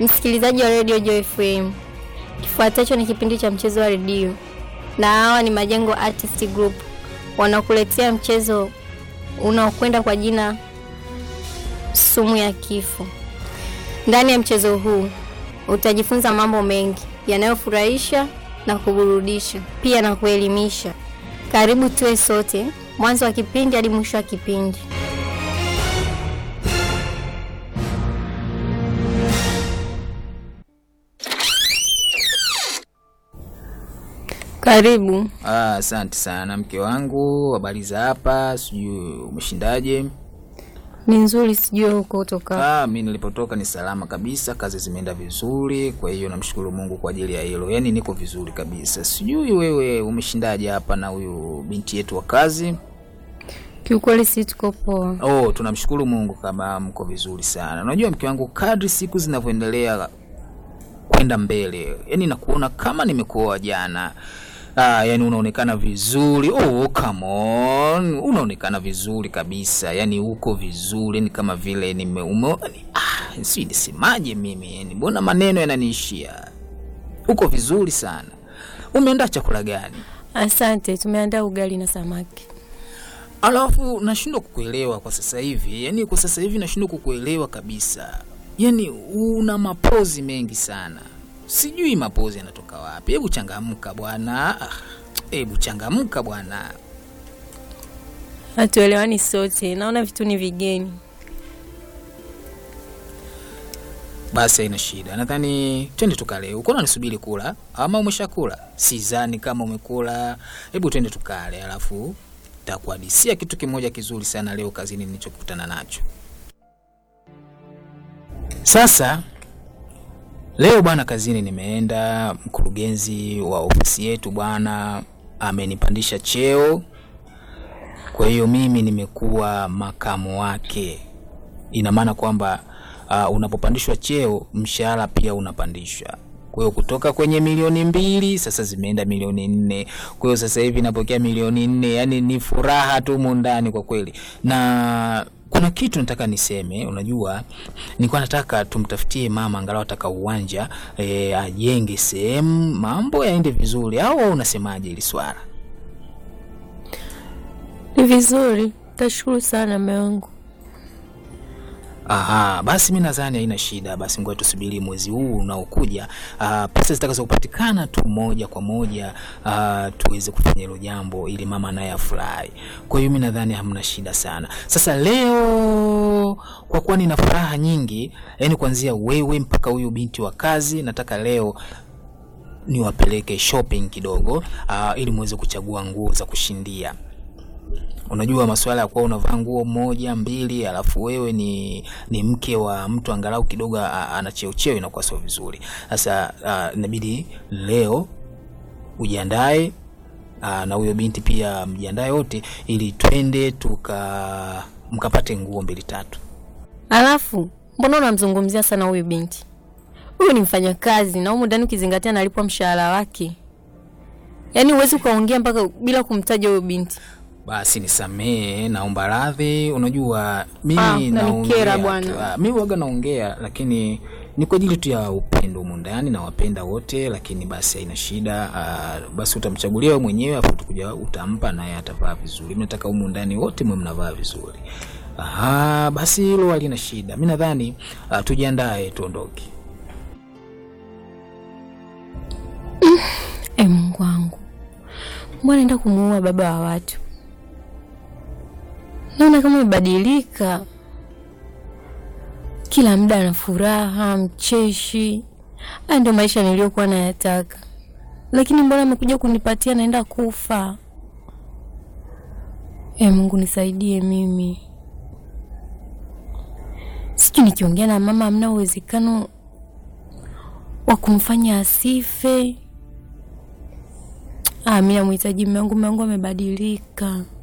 Msikilizaji wa redio Joy FM, kifuatacho ni kipindi cha mchezo wa redio, na hawa ni Majengo Artist Group wanakuletea mchezo unaokwenda kwa jina sumu ya kifo. Ndani ya mchezo huu utajifunza mambo mengi yanayofurahisha na kuburudisha, pia na kuelimisha. Karibu tuwe sote mwanzo wa kipindi hadi mwisho wa kipindi. Karibu. Ah, asante sana mke wangu, habari za hapa? Sijui umeshindaje? Ni nzuri, sijui huko kutoka. Ah, mi nilipotoka ni salama kabisa, kazi zimeenda vizuri, kwa hiyo namshukuru Mungu kwa ajili ya hilo. Yaani niko vizuri kabisa. Sijui wewe umeshindaje hapa na huyu binti yetu wa kazi? Kiukweli si tuko poa. Oh, tunamshukuru Mungu kama mko vizuri sana. Unajua mke wangu, kadri siku zinavyoendelea kwenda mbele, yani nakuona kama nimekuoa jana. Ah, yani unaonekana vizuri. Oh, come on. Unaonekana vizuri kabisa. Yani uko vizuri, yani kama vile nime ume, ah, si nisemaje mimi? Yani mbona maneno yananiishia. Uko vizuri sana. Umeandaa chakula gani? Asante, tumeandaa ugali na samaki. Alafu nashindwa kukuelewa kwa sasa hivi, yaani kwa sasa hivi nashindwa kukuelewa kabisa. Yaani una mapozi mengi sana, sijui mapozi yanatoka wapi. Hebu changamka bwana, Ah, hebu changamka bwana. Hatuelewani sote, naona vitu ni vigeni. Basi haina shida, nadhani twende tukale. Uko unanisubiri kula ama umeshakula? Sidhani kama umekula. Hebu twende tukale, alafu takuhadisia kitu kimoja kizuri sana leo kazini nilichokutana nacho. Sasa leo bwana, kazini nimeenda, mkurugenzi wa ofisi yetu bwana amenipandisha cheo, kwa hiyo mimi nimekuwa makamu wake. Ina maana kwamba uh, unapopandishwa cheo mshahara pia unapandishwa. Kwa hiyo kutoka kwenye milioni mbili sasa zimeenda milioni nne. Kwa hiyo sasa hivi napokea milioni nne, yani ni furaha tu mundani kwa kweli. Na kuna kitu nataka niseme, unajua nilikuwa nataka tumtafutie mama angalau ataka uwanja e, ajenge sehemu mambo yaende vizuri, au wewe unasemaje hili swala? Ni vizuri, tashukuru sana mume wangu. Aha, basi mi nadhani haina shida. Basi ngoja tusubiri mwezi huu unaokuja, ah, pesa zitakazo kupatikana tu moja kwa moja, ah, tuweze kufanya hilo jambo ili mama naye afurahi. Kwa hiyo mi nadhani hamna shida sana. Sasa leo kwa kuwa nina furaha nyingi, yani kuanzia wewe mpaka huyu binti wa kazi, nataka leo niwapeleke shopping kidogo, ah, ili muweze kuchagua nguo za kushindia. Unajua masuala ya kuwa unavaa nguo moja mbili, alafu wewe ni, ni mke wa mtu angalau kidogo a- ana cheo cheo, inakuwa sio vizuri. Sasa ah, inabidi leo ujiandae ah, na huyo binti pia mjiandae wote, ili twende tuka mkapate nguo mbili tatu. Alafu mbona unamzungumzia sana huyu binti? Huyu ni mfanyakazi na humu ndani ukizingatia analipwa mshahara wake, yaani huwezi ukaongea mpaka bila kumtaja huyu binti. Basi nisamee, naomba radhi. Unajua mimi Ah, unanikera naongea bwana. tu. Ah, mimi waga naongea, lakini ni kwa ajili tu ya upendo humu ndani, nawapenda wote, lakini basi haina shida. Ah, basi utamchagulia wewe mwenyewe, afu utakuja utampa, naye atavaa vizuri. Mimi nataka humu ndani wote mwe mnavaa vizuri. Aha, basi hilo halina shida. Mimi nadhani ah, tujiandae tuondoke. E Mungu wangu, mbona naenda kumuua baba wa watu? Naona kama amebadilika, kila muda ana furaha, mcheshi. Haya ndio maisha niliyokuwa nayataka, lakini mbona amekuja kunipatia naenda kufa? E Mungu nisaidie mimi. Sijui nikiongea na mama, hamna uwezekano wa kumfanya asife. Ah, mi namhitaji mume wangu, mume wangu amebadilika.